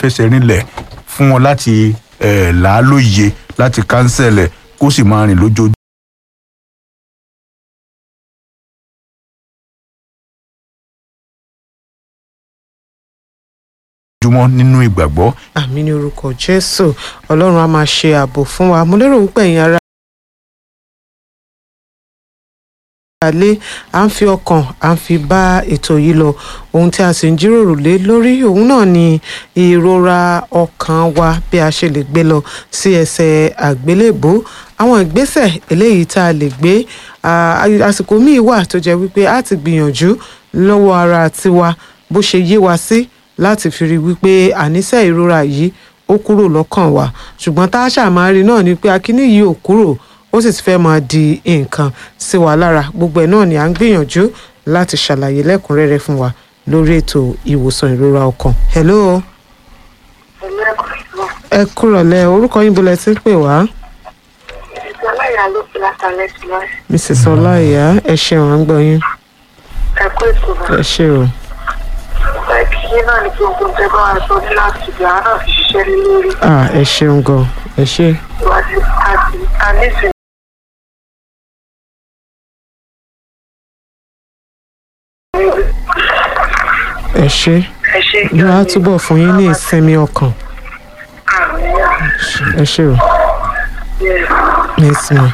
fẹsẹ̀ rinlẹ̀ fún wọn láti eh, là á lóye láti kánsẹ̀lẹ̀ kó sì máa rìn lójoojúmọ́. jùmọ̀ nínú ìgbàgbọ́ àmì ní orúkọ jésù ọlọ́run á máa ṣe ààbò fún wa mo lérò wípé ẹ̀yin ará alé à ń fi ọkàn à ń fi bá ètò yìí lọ ohun tí a sì ń jíròrò lé lórí òun náà ni ìrora ọkàn wa bí a ṣe lè gbé lọ sí ẹsẹ̀ àgbélébó àwọn ìgbésẹ̀ eléyìí tá a lè gbé ah, àsìkò míì wà tó jẹ́ wípé a ti gbìyànjú lọ́wọ́ ara tiwa bó ṣe yé wa sí láti fi rí wípé àníṣe ìrora yìí ó kúrò lọ́kàn wa ṣùgbọ́n tá a ṣàmárí náà ni pé akíní yìí ò kúrò ó sì ti fẹ́ máa di nǹkan sí wa lára gbogbo ẹ̀ náà ni à ń gbìyànjú láti ṣàlàyé lẹ́kùnrẹ́rẹ́ fún wa lórí ètò ìwòsàn ìrora ọkàn. hello ẹ kúrọ̀lẹ́ orúkọ yín bolẹ̀ tí ń pè wá Ìjọláyà ló fi látàlẹ́ sí lọ. mrs ọláìyá ẹ ṣeun à ń gbọ́ yín Ẹ̀kọ́ ìtura. ẹ ṣe o Ìgbà ìkíyé náà ni gbogbo tẹ bá wa sọ ní láti ìgbà náà fi ṣiṣẹ́ lé lórí. ah ẹ ṣeun gan ẹ ṣe Ìwádìí àti àníṣe. ẹ ṣe Ẹ ṣe yóò á túbọ̀ fún yín ní ìsinmi ọkàn ẹ ṣe o. Yes, ma.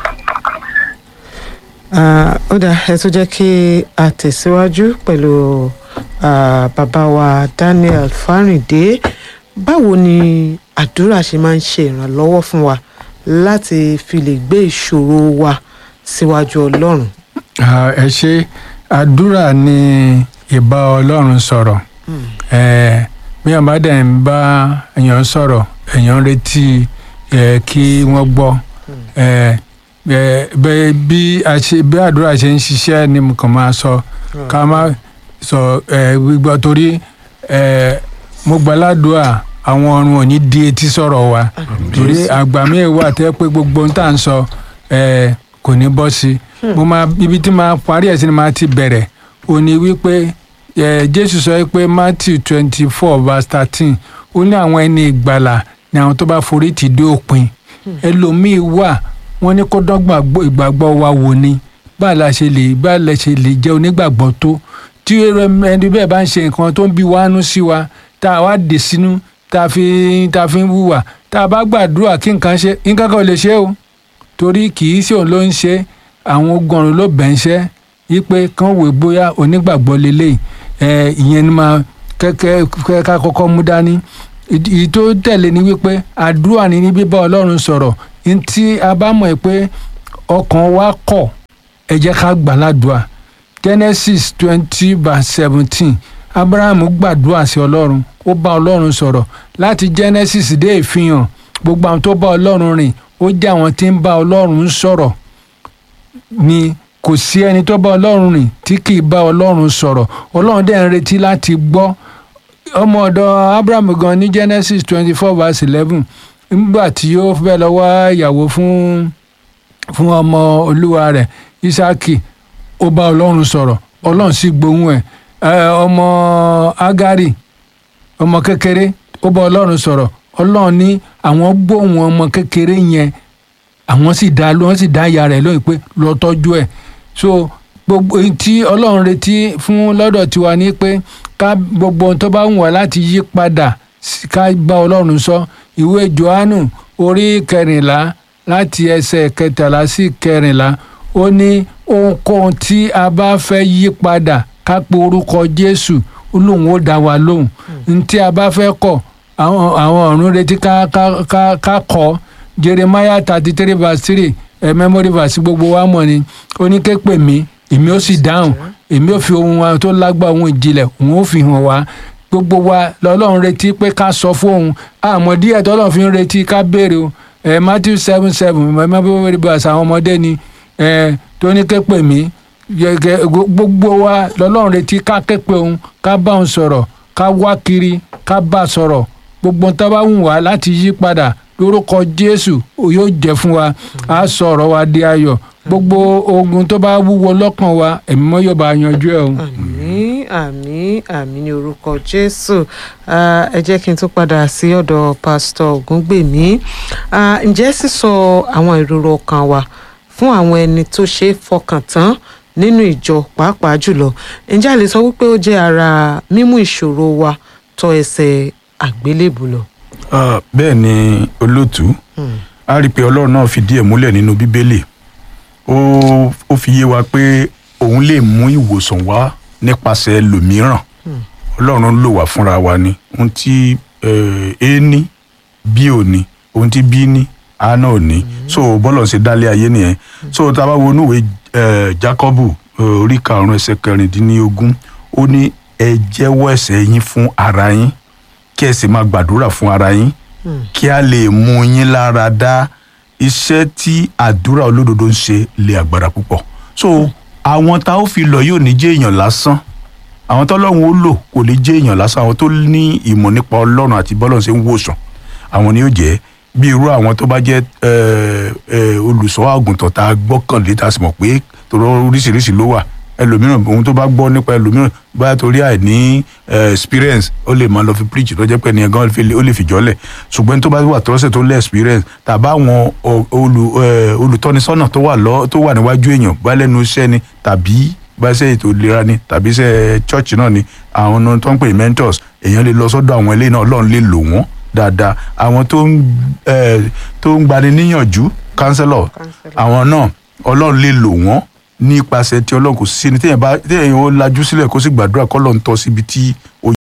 Ah, ó dáa ẹ tún jẹ́ kí a tẹ̀síwájú pẹ̀lú ah, bàbá wa Daniel Fáríndé báwo ni àdúrà ṣe máa ń ṣe ìrànlọ́wọ́ fún wa láti fi lè gbé ìṣòro wa síwájú Ọlọ́run. Ah, ẹ ṣe àdúrà ni ìbá ọlọ́run sọ̀rọ̀ Eh, bí wọn bá dẹ̀ ń bá èèyàn sọ̀rọ̀ èèyàn ń retí eh, kí wọ́n gbọ́ Eh, eh, bẹ́- bí a ṣe- bí àdúrà ṣe ń ṣiṣẹ́ ni mo kàn máa sọ ká má sọ eh, gbígbọ́ torí eh, mo gbàládùá àwọn ọ̀run ò ní di etí sọ̀rọ̀ wa torí àgbà mi wà tẹ́ pé gbogbo ohun tá à ń sọ eh, kò ní bọ́ sí i mo máa ibi tí máa parí ẹ̀ sí ni máa ti bẹ̀rẹ̀ ó ní wípé eh, jésù sọ pé matthew twenty four verse thirteen ó ní àwọn ẹni ìgbàlà ni àwọn tó bá forí tì dé òpin ẹlòmíín wà wọ́n ní kó dọ́gba gbọ́- ìgbàgbọ́ wa wò ni báà la ṣe lè báà la ṣe lè jẹ́ onígbàgbọ́ tó tí ẹni bẹ́ẹ̀ bá ń ṣe nǹkan tó ń bí wánú sí wa tá a wá dè sínú tá a fi tá a fi ń wùwà tá a bá gbàdúrà kí nǹkan ṣe nǹkan kan ò lè ṣe o torí kì í ṣe òun ló ń ṣe àwọn ogun ọ̀run ló bẹ̀ ń ṣẹ́ wípé kán wò bóyá onígbàgbọ́ lélẹ̀ ẹ̀ ìyẹn ni máa kẹ́kẹ́ kẹ́ ká kọ́kọ́ mú dání ìdí ìdí tó tẹ̀lé ni wípé àdúrà ni ní bíbá ọlọ́run sọ̀rọ̀ ní tí a bá mọ̀ pé ọkàn wa kọ̀ ẹ jẹ́ ká gbà ládùúà genesis twenty verse seventeen abraham gbàdúrà sí ọlọ́run ó bá ọlọ́run sọ̀rọ̀ láti genesis dé ìfihàn gbogbo àwọn tó bá ọlọ́run rìn ó jẹ́ àwọn tí ń bá ọlọ́run sọ̀rọ̀ ni kò sí ẹni tó bá ọlọ́run rìn tí kì í bá ọlọ́run sọ̀rọ̀ ọlọ́run dẹ̀ ń retí láti gbọ́ ọmọ ọ̀dọ̀ abraham gan ní genesis twenty four verse eleven nígbà tí ó fẹ́ lọ wá ìyàwó fún fún ọmọ olúwa rẹ̀ isaki ó bá ọlọ́run sọ̀rọ̀ ọlọ́run sì gbóhùn ẹ̀ ẹ̀ ọmọ agari ọmọ kékeré ó bá ọlọ́run sọ̀rọ̀ ọlọ́run ní àwọn gbóhùn ọmọ kékeré yẹn àwọn sì dá wọ́n sì dá ìyá rẹ̀ lóyún pé lọ tọ́jú ẹ̀ so gbogbo ohun tí ọlọ́run retí fún lọ́dọ̀ tiwa ni pé ká gbogbo ohun tó bá wù wá láti yí padà sí- ká bá ọlọ́run sọ ìwé johannu orí kẹrìnlá láti ẹsẹ̀ kẹtàlá sí kẹrìnlá ó ní ohunkóhun tí a bá fẹ́ yí padà ká pe orúkọ jésù ó lóun ó dá wa lóhùn ní tí a bá fẹ́ kọ̀ àwọn àwọn ọ̀run retí ká ká ká ká kọ́ jeremiah thirty three verse three ẹ memory verse gbogbo wa mọ̀ ni ó ní ké pè mí èmi ó sì dáhùn èmi ó fi ohun wa tó lágbá ohun ìjìnlẹ̀ òun ó fi hàn wá gbogbo wa lọ́lọ́run retí pé ká sọ fún òun àmọ́ díẹ̀ tọ́lọ́run fi ń retí ká béèrè o ẹ matthew seven seven memory verse àwọn ọmọdé ni ẹ tó ní ké pè mí gẹ́gẹ́ gbogbo wa lọ́lọ́run retí ká ké pè òun ká bá òun sọ̀rọ̀ ká wá kiri ká bá a sọ̀rọ̀ gbogbo tó bá wù wá láti yí padà lórúkọ jésù yóò jẹ́ fún wa á sọ̀rọ̀ wa di ayọ̀ gbogbo ogun tó bá wúwo lọ́kàn wa ẹ̀mí mọ́ yóò bá yanjú ẹ̀ o. àmín àmín àmín ní orúkọ jésù Ah, ẹ jẹ́ kí n tún padà sí ọ̀dọ̀ pásítọ̀ ògúngbèmí Ah, ǹjẹ́ sísọ àwọn ìrora ọkàn wa fún àwọn ẹni tó ṣe é fọkàn tán nínú ìjọ pàápàá jùlọ ǹjẹ́ a lè sọ wípé ó jẹ́ ara mímú ìṣòro wa tọ ẹsẹ̀ àgbélébù lọ. Ah, bẹ́ẹ̀ ni olóòtú a rí i pé ọlọ́run náà fìdí ẹ̀ múlẹ̀ nínú bíbélì ó ó fi yé wa pé òun lè mú ìwòsàn wá nípasẹ̀ ẹlòmíràn ọlọ́run lò wá fúnra wa ni ohun tí eh, a ní b ò ní ohun tí b ní a náà ò ní so bọ́lọ̀ ṣe dálé ayé nìyẹn so tá a bá wo inúwèé eh, Jákọ́bù eh, orí karùn-ún ẹsẹ̀ kẹrìndínlógún ó ní ẹ jẹ́wọ́ ẹ̀ṣẹ̀ yín fún ara yín kí ẹ sì máa gbàdúrà fún ara yín kí a lè mú yín lára dá iṣẹ́ tí àdúrà olódodo ń ṣe lè agbára púpọ̀ so àwọn tá ó fi lọ yóò ní jẹ́ èèyàn lásán àwọn tọ́lọ́run ó lò kò lè jẹ́ èèyàn lásán àwọn tó ní ìmọ̀ nípa ọlọ́run àti bọ́lọ́run ṣe ń wòsàn àwọn ni yóò jẹ́ bí irú àwọn tó bá jẹ́ eh, eh, olùṣọ́ àgùntàn tá a gbọ́kànlé tá a sì mọ̀ pé tòrọ oríṣiríṣi ló wà ẹlòmíràn ohun tó bá gbọ́ nípa ẹlòmíràn báyà torí àìní eh, experience ó lè máa lọ fi preach tó jẹ́ pé ẹnìyẹn gan fi lè- ó lè fìjọ́lẹ̀ ṣùgbọ́n tó bá wà tọ́sẹ̀ tó lé experience tàbá àwọn ọ- olù- eh, olùtọ́nisọ́nà tó wà lọ tó wà níwájú èèyàn bá lẹ́nu iṣẹ́ ni tàbí bá iṣẹ́ ètò ìlera ni tàbí iṣẹ́ church náà ni àwọn ọ̀nà tó ń pè ní mentors èèyàn lè lọ sọ́dọ̀ àwọn eléyìí náà ọlọ́run lè lò wọ́n dáadáa àwọn tó ń eh, tó ń gbani níyànjú counselor Counselor. àwọn náà ọlọ́run lè lò wọ́n nípasẹ̀ tí ọlọ́run kò sí ní téèyàn bá téèyàn ó lajú sílẹ̀ kó sì gbàdúrà kọ́ lọ́n tọ́ síbi tí ó